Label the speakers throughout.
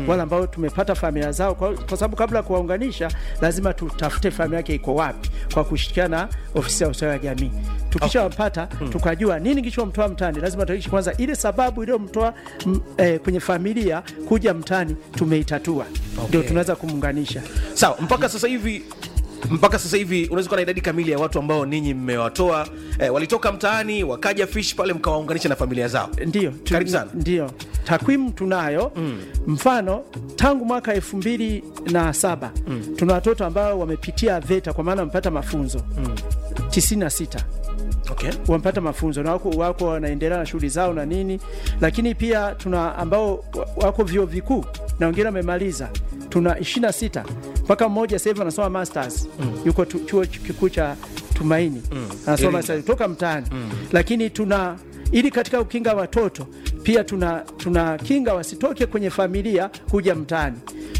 Speaker 1: wale ambao tumepata familia zao, kwa, kwa sababu kabla ya kuwaunganisha lazima tutafute familia yake iko wapi, kwa kushirikiana na ofisi ya ustawi wa jamii. Tukishawapata tukajua nini kilichomtoa mtaani, lazima tuhakikishe kwanza ile sababu iliyomtoa m- eh, kwenye familia kuja mtaani tumeitatua, ndio tunaweza kumuunganisha.
Speaker 2: sawa mpaka sasa hivi mpaka sasa hivi unaweza kuwa na idadi kamili ya watu ambao ninyi mmewatoa eh, walitoka mtaani wakaja fish pale mkawaunganisha na familia zao
Speaker 1: Ndio, tu-
Speaker 2: Karibu sana.
Speaker 1: Ndio, takwimu tunayo mfano tangu mwaka elfu mbili na saba tuna watoto ambao wamepitia VETA kwa maana wamepata mafunzo tisini na sita
Speaker 2: okay.
Speaker 1: wamepata mafunzo na wako, wako wanaendelea na shughuli zao na nini, lakini pia tuna ambao wa- wako vyuo vikuu na wengine wamemaliza, tuna 26 mpaka mmoja sasa hivi anasoma masters yuko tu, chuo kikuu cha Tumaini anasoma
Speaker 2: Iringa.
Speaker 1: masters kutoka mtaani, lakini tuna ili katika kukinga watoto pia tuna, tuna kinga wasitoke kwenye familia kuja mtaani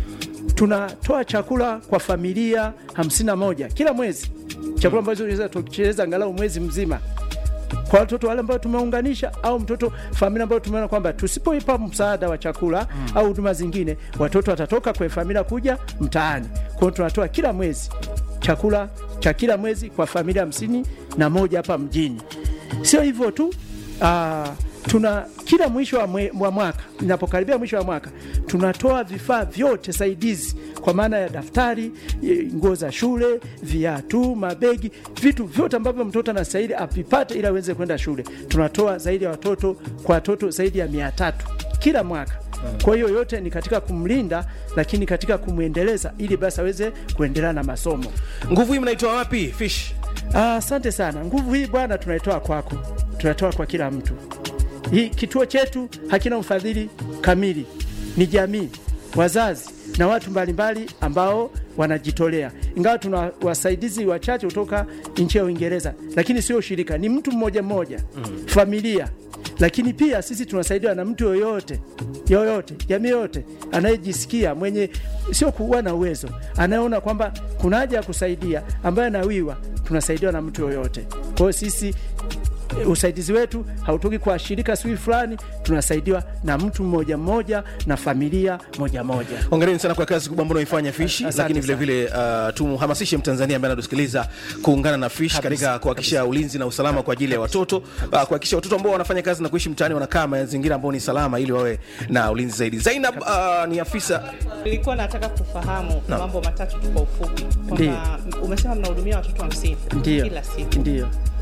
Speaker 1: tunatoa chakula kwa familia 51 kila mwezi, chakula ambacho tunaweza tucheleza angalau mwezi mzima kwa watoto wale ambao tumeunganisha au mtoto familia ambayo tumeona kwamba tusipoipa msaada wa chakula au huduma zingine, watoto watatoka kwenye familia kuja mtaani. Kwa hiyo tunatoa kila mwezi chakula cha kila mwezi kwa familia hamsini na moja hapa mjini. Sio hivyo tu, aa, tuna kila mwisho wa, mwe, wa mwaka inapokaribia mwisho wa mwaka tunatoa vifaa vyote saidizi kwa maana ya daftari, e, nguo za shule, viatu, mabegi, vitu vyote ambavyo mtoto anastahili avipate ili aweze kwenda shule. Tunatoa zaidi ya watoto kwa watoto zaidi ya mia tatu kila mwaka. Kwa hiyo yote ni katika kumlinda, lakini katika kumwendeleza ili basi aweze kuendelea na masomo.
Speaker 2: nguvu hii mnaitoa wapi fish
Speaker 1: Ah, Asante sana. Nguvu hii bwana, tunaitoa kwako, tunatoa kwa kila mtu. Hii kituo chetu hakina mfadhili kamili, ni jamii, wazazi na watu mbalimbali ambao wanajitolea, ingawa tuna wasaidizi wachache kutoka nchi ya Uingereza, lakini sio shirika, ni mtu mmoja mmoja, familia. Lakini pia sisi tunasaidiwa na mtu yoyote yoyote, jamii yoyote anayejisikia mwenye, sio kuwa na uwezo, anayeona kwamba kuna haja ya kusaidia, ambaye anawiwa, tunasaidiwa na mtu yoyote. Kwa hiyo sisi e, usaidizi wetu hautoki kwa shirika sijui fulani, tunasaidiwa na mtu mmoja mmoja na familia moja moja.
Speaker 2: hongereni sana kwa kazi kubwa ambayo unaifanya fish
Speaker 1: Asante
Speaker 2: lakini vile
Speaker 1: sana.
Speaker 2: vile uh, tumhamasishe mtanzania ambaye anatusikiliza kuungana na fish katika kuhakikisha ulinzi na usalama kwa ajili ya watoto uh, kuhakikisha watoto ambao wanafanya kazi na kuishi mtaani wanakaa mazingira ambayo ni salama ili wawe na ulinzi zaidi zainab uh, ni afisa
Speaker 3: Nilikuwa nataka kufahamu mambo matatu tu kwa ufupi,
Speaker 1: Ndiyo.
Speaker 3: kwamba umesema mnahudumia watoto hamsini
Speaker 1: Ndio,
Speaker 3: kila siku.
Speaker 1: ndio.